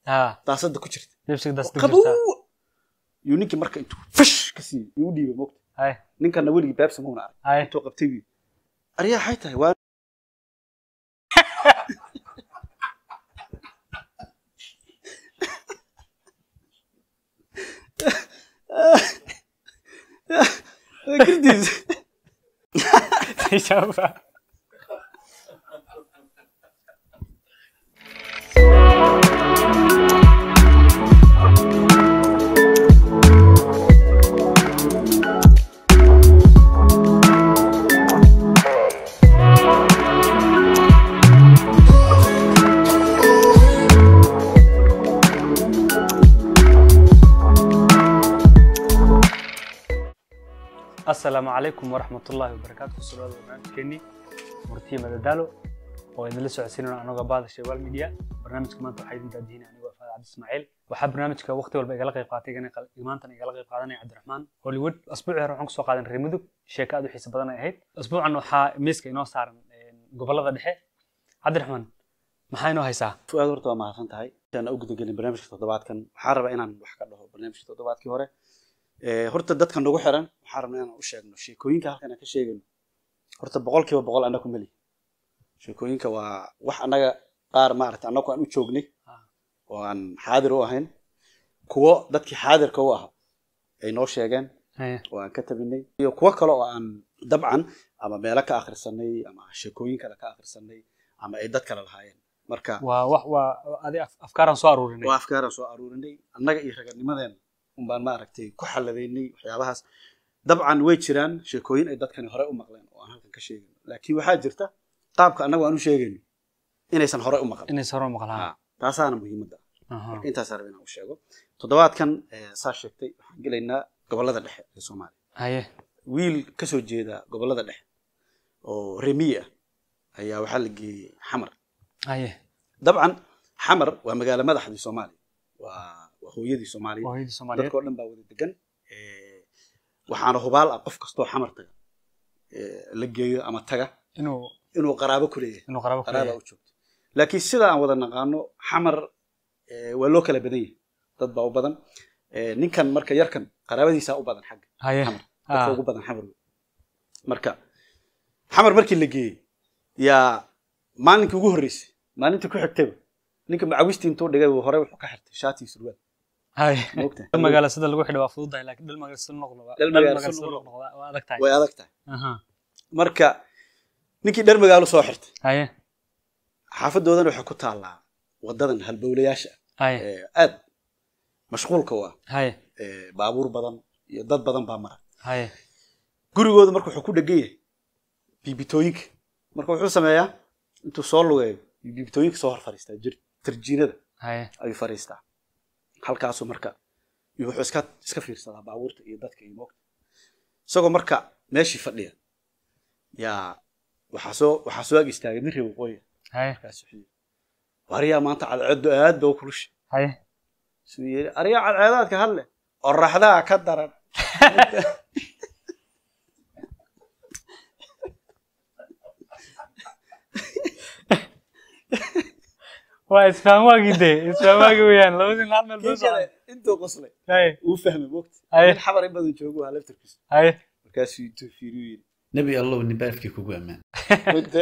haa daasada ku jirta lipstick daas qabow jirta yuu ninkii marka intuu fash ka siiyey yuu u dhiibay mogta hay ninkana weligii baabsa mauna arag hay intuu qabtay buu aryaa waxay tahay waa waa gardiis Inshallah. asalaamu calaykum waraxmat ullaahi wabarakaatu kusoo dhawaada barnaamijkeenii murtiye madadaalo oo idinla socodsiinayno anagoo baada sheewaal media barnaamijka maanta waxaa idin daadihin anigoo faad cabdi ismaaciil waxaa barnaamijka waqti walba igala qayb qaatay igana qal- maantana igala qayb qaadanaya cabdiraxmaan hollywood asbuucii hore waxaan kusoo qaadan reer mudug sheeko aad u xiisa badan ay ahayd asbuucan waxaa miiska inoo saaran een, gobollada dhexe cabdiraxmaan maxaa inoo haysaa fuaad horta waa mahadsan tahay intaan u gudagelin barnaamijka toddobaadkan waxaan rabaa inaan wax ka dhaho barnaamijka toddobaadkii hore Eh, horta dadka nagu xiran waxaan rabnaa inaan u sheegno sheekooyinka halkan aan ka sheegayno horta boqolkiiba boqol annaga ku meli sheekooyinka waa wax annaga qaar maarata annagu aan u joognay Ah. oo aan xaadir u ahayn kuwo dadkii xaadirka u ahaa ay noo sheegeen Haya. oo aan ka tabinay iyo kuwo kale oo aan dabcan ama meelo ka akhrisanay ama sheekooyin kale ka akhrisanay ama ay dad kale lahaayeen marka waa wax waa adi af- afkaaraan soo aruurinay waa afkaaraan soo aruurinay annaga iyo raganimadeena unbaan maaragtay ku xalladaynay waxyaabahaas dabcan way jiraan sheekooyin ay dadkani hore u maqleen oo aan halkan ka sheegayno laakiin waxaa jirta qaabka annagu aan u sheegayno inaysan hore u maqlen inay saro maqlaan Ah, taasaana muhiimadda Aha. marka intaasaa raba inaan u sheego toddobaadkan eh, saa sheegtay waxaan gelaynaa gobollada dhexe ee soomaaliya haye wiil ka soo jeeda gobollada dhexe oo remiyi ah ayaa waxaa la geeyey xamar haye dabcan xamar waa magaalo madaxdii soomaaliya waa waa hooyadii soomaaliya waa hooyadii soomaaliyeed dadkao dhan baa wada degan Eh, waxaana hubaal ah qof kastoo xamar taga eh, la geeyo ama taga inuu inuu qaraabo ku leeyahay inuu qaraabo ku qaraaba leeyahay u joogto laakiin sida aan wada naqaano xamar eh, waa loo kala badan yahay dad baa u badan Eh, ninkan marka yarkan qaraabadiisaa u badan xagga haye xamar dadka Ah. ugu badan xamar wey. marka xamar markii la geeyey yaa maalinkii ugu horreysay maalintii ku xigtayba ninka macawistii intuu dhigay buu hore wuxuu ka xirtay shaati iyo surwaal haye maogtahay dal magaalo sida lagu xidho waa fududahay laakiin dal magaalo sida noqdo waa Dal dal magaalo magaalo sida sida noqdo. noqdo waa waa adag tahay way adag tahay aha marka ninkii dhar magaalo soo xirtay haye xaafadoodana waxay ku taallaa wadadan halbowlayaasha haye ee aad mashquulka u ah haye ee baabuur badan iyo dad badan baa mara haye gurigooda marka wuxuu ku dhegan yahay biibitooyinka marka wuxuu sameeyaa intuu soo lugeeyo iyo biibitooyinka soo hor fariistaa jir tarjiinada haye ayuu fariistaa halkaasuu marka iyo wuxuu iska iska fiirsadaa baabuurta iyo dadka iyo moogta isagoo marka meeshii fadhiya yaa waxaa soo waxaa soo ag istaagay nin reer waqooyi haye markaas wuxuu yidhi waryaa maanta cadceedu aad ba u kulusha haye suu yidhi aryaa cadceedaadka hadle oraxdaa ka daran waa isfaham waagii dee isfaham waagii weeyaan labadii hal meel kii buu kale intuu qoslay haye uu fahmay moogta Aye. nin xabar in badan joogo waa laftarkiisa haye markaasuu intuu fiiriyu yidhi nebi allow nibaafkii kugu ammaan Wagta.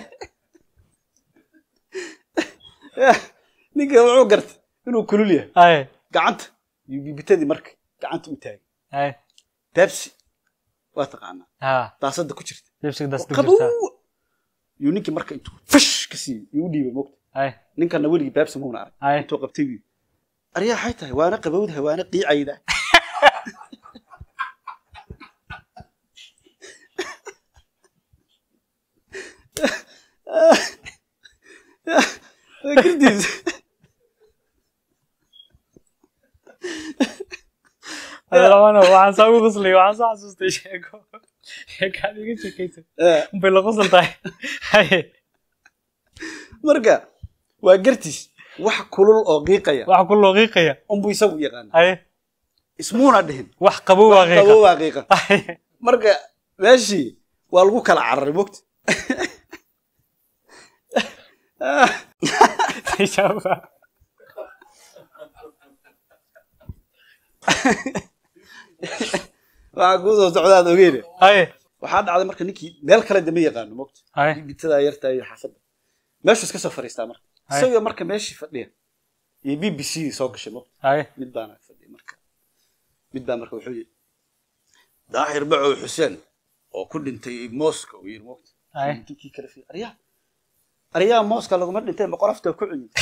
ninka wuxuu gartay inuu kulul yahay haye gacanta iyo bibitadii marka gacanta u taagay haye beebsi waa taqaanaa ha daasada ku jirta lipstick daas qabow jirta yuu ninkii marka intuu fash ka siiyey yuu u dhiibay moogta haye ninkana weligii beebsi mauna arag haye intuu qabtay buu aryaa waxay tahay waana qabowdahay waana qiicayda Waa gardiis labana waxaan saa ugu qoslay waxaan soo xasuustay sheeko sheekaad iga sheekaysay Eh, unbay la qosol tahay haye marka waa gartiis wax kulul oo qiiqaya waxa ku looqiiqaya unbuu isagu yaqaana haye ismuuna dhihin wax qabow waa qiiqa qabow waa qiiqa haye marka meeshii waa lagu kala cararay mogta waxaa kuu soo socdaad ogeyne haye waxaa dhacday marka ninkii meel kale dama yaqaano mogta haye bitadaa yartaa iyo xaafadda meeshuu iska soo fadhiistaa marka Hay. isagoo marka meeshii fadhiya iyo b b c soo gashay mogta haye mid baana fadhiya marka mid baa marka wuxuu yidhi daahir bacow xuseen oo ku dhintay mooska uu yidhi mogta haye ninkii kale fi aryaa aryaa mooska laguma dhintay ma qolofta ku cunyi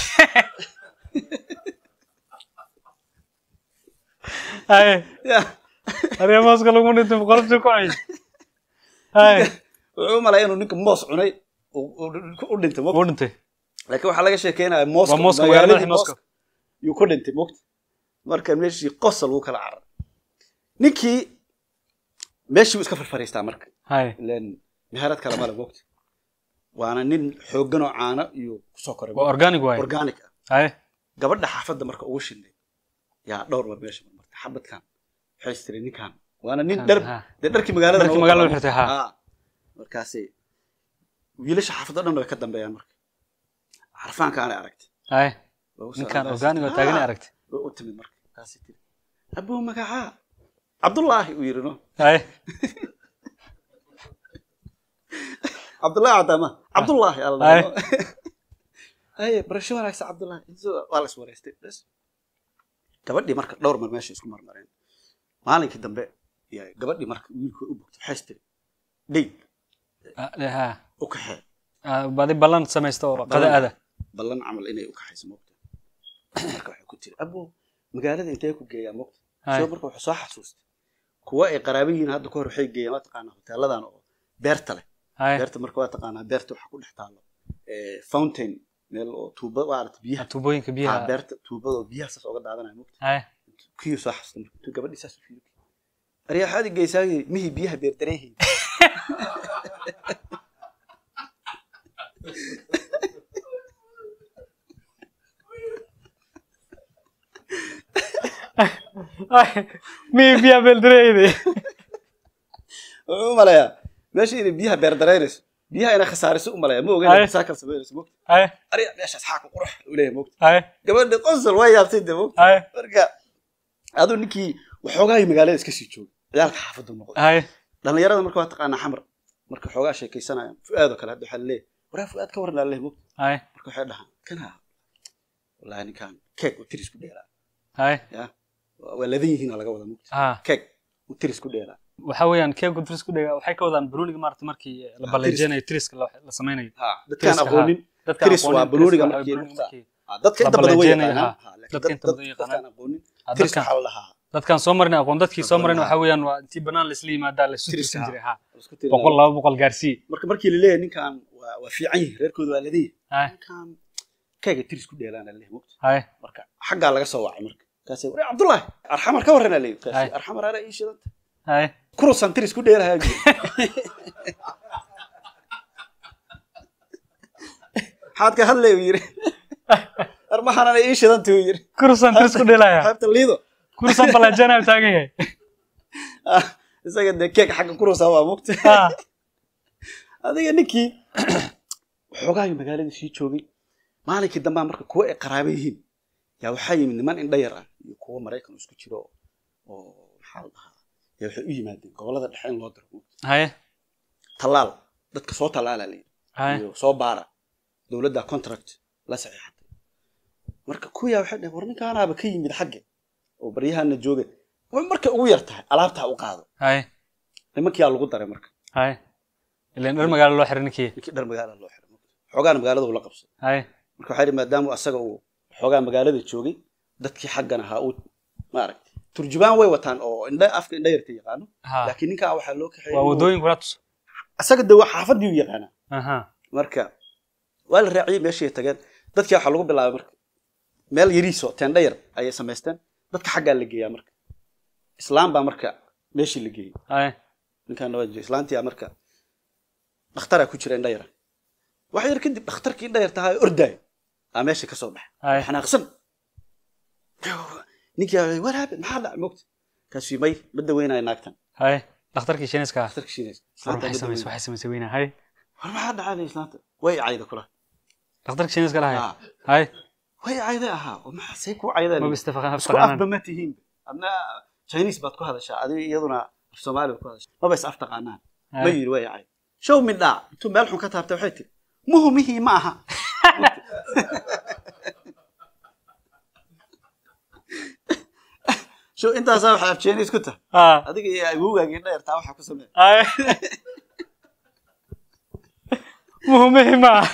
haye Ya. arya mooska lagu dhintay boqolofta ku cay haye wuxuu u malaya inuu ninka moos cunay uu- uu u dhintay mogta wuu dhintay laakiin waxaa laga sheekeynaya mooska Waa mooska, magaaladii magaalada mooska. yuu ku dhintay mogta marka meeshii qosol lagu kala carar ninkii meeshii buu iska farfariistaa marka haye ileen meherad kale male mogta waana nin xooggan oo caano iyo kusoo koray waa organic waaye organic ah haye gabadha xaafadda marka ugu shinday yaa dhowr mar meesha marmartay xabadkan waxay istiri ninkan waana nin Kan, dhar ha. dee dharkii magaalada Dharkii noogu magaalada qaba. xirtay, ha. Ha. markaasay wiilasha xaafadda dhan way ka dambeeyaan marka xarfaanka aanay aragtay haye Way u ninkan socdaan. organic oo taagan Ha. aragtay way u timid marka kaasay tiri abuu magacaa cabdullaahi uu yidhi no haye cabdullaahi cadaama cabdullaahi alla Ay. haye barasho wanaagsan cabdullaahi Intuu- waa la is wareystay bas gabadhii marka dhowr mar meesha isku marmareen maalinkii dambe yaa gabadhii marka wiilkii u bogtay waxay istiri dhig Ah, de- ha u kaxee Ah, badi ballan samaysta oo qada ada ballan camal inay u kaxayso moogta marka waxay ku tiri abuu magaalada intee ku geeyaa moogta Ay. soo marka wuxuu soo xasuustay kuwa ay qaraabo yihiin hadda ka hor waxay geeyaan waa taqaanaa hoteeladan oo beerta leh haye beerta marka waa taqaanaa beerta waxaa ku dhex taalo eh, fountain meel oo tuuba waarata biyaha tuubooyinka Ah, biyaha beerta tuubada oo biyaha saas oga daadanaya moogta haye kiyuu soo xasuustay marka intuu gabadhii saas u fiiriyo aryaa waxaad i geysaayey mihii biyaha beerdareehii miyi biyaha beeldareeyde wuxuu u malayaa meesha inay biyaha beerdareynayso biyaha inay khasaariso u malaya ma Ay. ogeyn saakal samaynayso moogta haye arya meeshaas xaa ku qurux u leeyahay moogta haye gabadhi qosol waa yaabtay de moogta haye marka aduu ninkii waxoogaay magaalada iska sii joogay ciyaalka xaafaddu noqday haye dhalinyarada marka waa taqaanaa xamar marka xoogaa sheekaysanayaan fu'aadoo kale hadda waxaa laleeyahay waraa fu'aad ka waran laleeyahay moogta haye marka waxay dhahaan kana wallahi ninkan keeg uu tiris ku dheeraa haye ya waa waa ladan yihiin oo laga wada moogta ha keeg uu tiris ku dheeraa waxa weeyaan keega tris ku dhega waxay ka wadaan barooniga maarata markii la Ah, balleejinayo triska la la sameynayo ha dadkaan Tiriska, ha. aqoonin dadka Tiris waa barooniga markii Ah, dadka inta badan way balleejinayo, yaqaanaan ha. Ha, laakiin Dadka dad- inta dad- badan yaqaanaan. dadkaan aqoonin Ah, tiris dadkan- waxaa la dhahaa dadkaan soo marin aqoon dadkii soo marin Dadkan, waxa ha. weeyaan waa intii banaan laisla yimaadaa la isu Tiriska, tirsan ha. jiray ha Isku tirinaa. boqol laba boqol gaarsii marka markii laleeyahay ninkan waa waa fiican yihin reerkooda waa ladan yihin haye ninkan keega tiris ku dheelaan laleeyahay moogta haye marka xaggaa laga soo wacay marka kaasay wari cabdullaahi arxamar ka warranaa leeyahay Ay. kaasay arxamar ara ii shidanta haye kurusan tiris ku dheelahaa jiri maxaad ka hadlay uu yiri armahanana ii shidanta uu yiri kursan tris ku dhelaya qaybta liido kursan balleejinayo taagan yahay Ah, isaga dee keeg xagga kurusa waa mugta ha adiga ninkii waxoogaayo magaaladii sii joogay maalinkii dambaa marka kuwa ay qaraabo yihiin yaa waxaa yimid niman indha yar ah iyo kuwa maraykan isku jiro oo- oo maxaa la dhahaa yaa waxay u yimaadeen gobolada dhexe in loo diro haye tallaal dadka soo tallaala la yidhi haye iyo soo baara dowladda contract la saxiixatay marka kuyaa waxay dhaheen war ninkaanaaba ka yimid xagge oo baryahana jooga way markay ugu yar tahay alaabtaa u qaado haye nimankiyaa lagu daray marka haye ilan dhar magaalo loo xiray ninkii ninkii dhar magaala loo xiray xoogaana magaalada uu la qabsaday haye marka waxaa yidhi maadaama asaga uu xoogaa magaalada joogay dadkii xaggan ahaa uu maaragtay turjubaan way wataan oo indha afka indha yarta yaqaano ha laakiin ninkaa waxaa loo kaxeeyey waa inuu- wadooyin kula tus asaga de waa xaafadii u yaqaanaa aha marka waa la raaciyey meeshii ay tageen dadkii waxaa lagu bilaabay marka meel yariiso teendha yar ayay samaysteen dadka xaggaa la geeyaa marka islaam baa marka meeshii la geeyey haye ninkaan waa jira islaantii marka dhakhtaraa ku jira indha yara wax yar kadib dhakhtarkii indha yar tahaa ordaayo aa meesha ka soo baxay haye xanaaqsan ninkii aa war haabe maxaa dhacay mogta kaasuu may ma daweynaayo naagtan haye dhakhtarkii shiiniska ah dhakhtarka shiinaysa war islaanta waxay ma samaysay daweynaayo. waxay samaysay weyna haye war maxaa dhacay islaanta way cayda kula dhakhtarkii shiiniska lahaye Ah, haye way cayda ahaa oo maxaa say kuu caydaa maba istafaqaan isku afba ma tihiin adna chinese baad ku hadashaa adiga iyaduna af soomaali baad ku hadashaa maba is af taqaanaan ma Haye. yiri way cay show midhaa intuu meel xun ka taabtay waxay tiri muhumihii ma aha show intaasaa waxay af chinese ku tahay Ah. adiga iyo awowgaagii dheertaa waxaa ku sameeya Haye. muhiimihii ma aha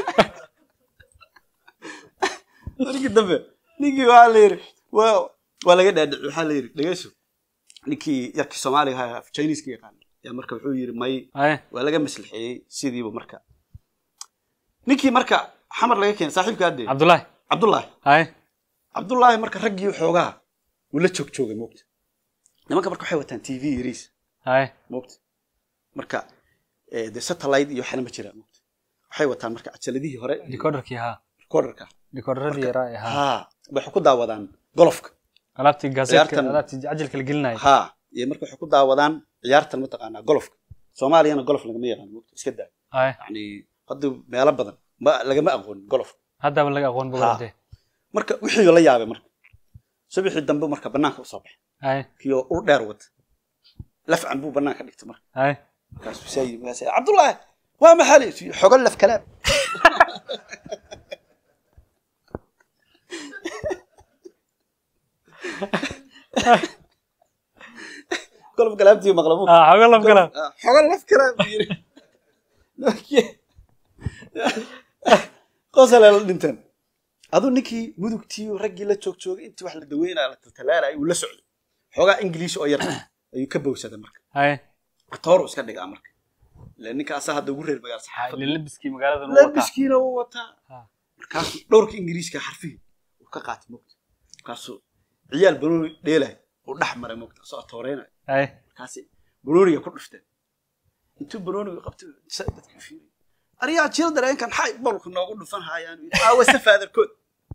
markii dambe ninkii waxaa la yidhi waa waa laga dhaadhici waxaa la yidhi dhegeyso ninkii yarkii soomaaliga ahaa af chinese-ka yaqaan yaa marka wuxuu yidhi may Haye. waa laga maslixeeyey sidiiba marka ninkii marka xamar laga keenay saaxiibkaa dee cabdullaahi cabdullaahi Haye. cabdullaahi marka raggii xoogaa wuu la joog joogay moogta nimanka marka waxay wataan t v yariis Haye. moogta marka eh, dee satellite iyo waxna ma jiraan moogta waxay wataan marka cajaladihii hore decoderkii haa recorderka decoderadii yaraa ee haa ha waxay ku daawadaan golofka alaabtii gaaseedka Ciyaartan- alaabtii cajalka la gelinaya ha iyo marka waxay ku daawadaan ciyaartan mataqaanaa golofka soomaaliyana golof lagama yaqaan moogta iska daa Haye. yani hadda meelo badan ma lagama aqoon golof haddaba laga aqoon Ha. bogoladee marka wixii la yaabay marka subaxii dambe marka banaanka usoo baxay Haye. kiyo ur dheer wata lafcan buu banaanka dhigtay marka Haye. markaasuu saa yidhi markaas cabdullaahi waa maxali xogo laf kalaam golof kalaamtii maqla mu Ah, xogo laf kala xogo laf kalaam buu yidhi qosale la dhinteen aduu ninkii mudugtii raggii la joog joogay intii wax la daweynaya la taltalaalaya uu la socday xoogaa ingiliish oo yar ayuu ka bowsaday marka Haye. atooru iska dhigaa marka ila ninka asaa hadda ugu reer magaal Haye. saxaafadda labiskii magaalada nuu wataa labiskiina wuu wataa Ha. markaasuu dhowrka ingiriiska xarfihii uu ka qaatay mogta markaasuu ciyaal banooni dheelay uu dhex maray mogta asoo atooreynaya Haye. markaasi banooniga ku dhufteen intuu banooniga qabtay sa dadka fiiriy ariyaa childrenkan xay bolku noogu dhufan haayaan yidhi aawase faadarkood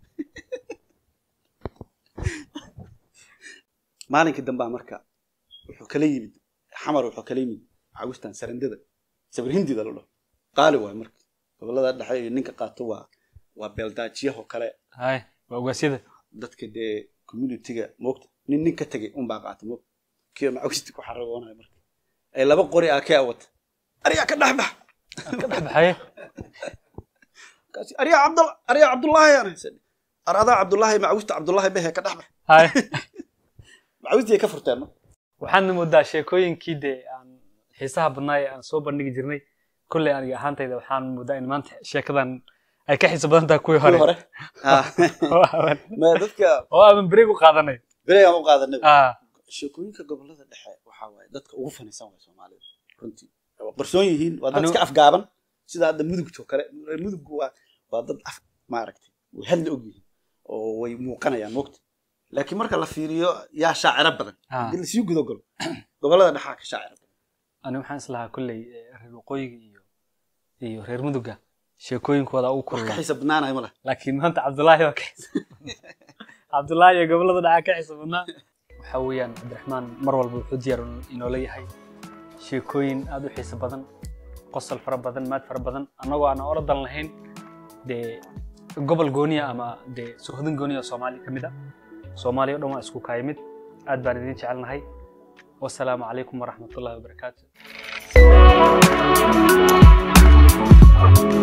maalinka dambaa marka wuxuu kala yimid xamar wuxuu kala yimid cawistan sarandada sabir hindida la dhaho qaali waay marka gobolada dhexe iyo ninka qaato waa waa beeldaajiyaho kale Haye. waa ugaasyada dadka dee communityga moogta nin nin ka tegay unbaa qaata moogta kiyo macawisti ku xaragoonaya marka ay laba qori aa ka wata ariyaa ka dhex bax ka dhex baxaye markaasi ariyaa cabdul ariyaa cabdullaahi aan haysan ar adaa cabdullaahi macawista cabdullaahi behe ka dhex bax Haye. macawistii ay ka furteen marka waxaadna moodaa sheekooyinkii dee aan xiisaha badnaa ee aan soo bandhigi jirnay kolley aniga ahaantayda waxaan moodaa in maanta sheekadan ay ka xiiso badan tahay kuwii kuwii hore hore Ah. oo aan- ma dadka oo aaban break u qaadanay berey aan u qaadanay Ah, sheekooyinka gobolada dhexe waxaa waaye dadka ugu fanaysan waay soomaalida runtii waa qarsoon yihiin waa dad Anu- iska afgaaban sida hadda mudugto kale muduggu waa waa dad af maaragtay way hadla og yihiin oo way muuqanayaan moogta laakiin marka la fiiriyo yaa shaaciro badan Ah. haddii lasii guda galo gobolada dhexaa ka shaaciro badan ani waxaan islahaa kolley eh, reer waqooyiga iyo iyo reer muduga sheekooyinkooda ugu wax ka kulula xiisa badnaanaya ma leh laakiin maanta cabdullaahi waa ka xiisa cabdullaahi iyo gobolada dhacaa ka xiisa badnaa waxaa weeyaan cabdiraxmaan mar walba wuxuu diyaar inoola yahay sheekooyin aad u xiiso badan qosol fara badan maad fara badan annagoo aan oradan lahayn dee gobol gooniya ama dee sohodin gooniya oo soomaali ka mid a soomaaliya o dhan waa isku kaayimid aad baan idin jecelnahay wasalaamu calaykum waraxmatullahi wabarakaatu